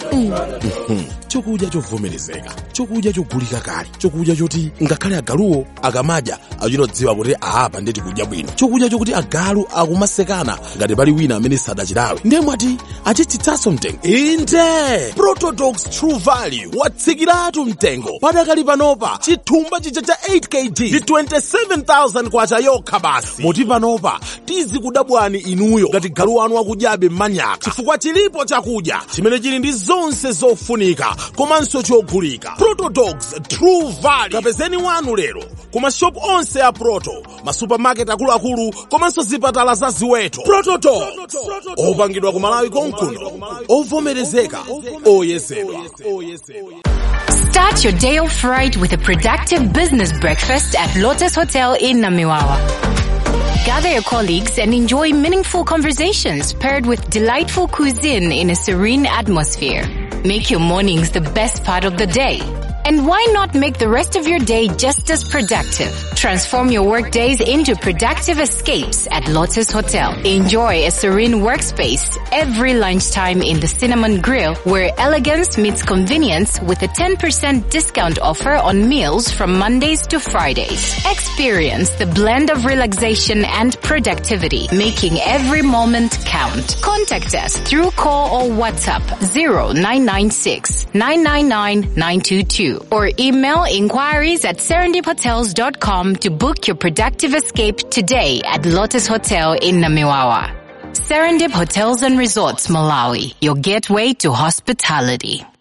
chokudya chovomerezeka chokudya chogulika kale chokudya choti ngakhale agaluwo akamadya achitodziwa kuti apa ndeti kudya bwino chokudya chokuti agalu akumasekana ngati pali wina amene sadachilawe ndiye mwati achitsitsanso mtengo inde protodox true value watsikiratu mtengo padakali panopa chithumba chija cha 8 kg ndi 27000 kwacha yokha basi moti panopa tizikudabwani inuyo ngati galu wanu akudyabe mmanyaka chifukwa chilipo chakudya chimene chili ndi zonse zofunika komanso chogulika protodogs true value kapezeni wanu lero ku mashopu onse a proto masupamaketi akuluakulu komanso zipatala za ziweto protodogs opangidwa ku malawi konkuno ovomerezeka oyezedwa Start your day off right with a productive business breakfast at Lotus Hotel in Namiwawa. Gather your colleagues and enjoy meaningful conversations paired with delightful cuisine in a serene atmosphere. Make your mornings the best part of the day. And why not make the rest of your day just as productive? Transform your work days into productive escapes at Lotus Hotel. Enjoy a serene workspace every lunchtime in the Cinnamon Grill where elegance meets convenience with a 10% discount offer on meals from Mondays to Fridays. Experience the blend of relaxation and productivity, making every moment count. Contact us through call or WhatsApp 0996 999 922 or email inquiries at serendiphotels.com to book your productive escape today at Lotus Hotel in Namiwawa. Serendip Hotels and Resorts, Malawi, your gateway to hospitality.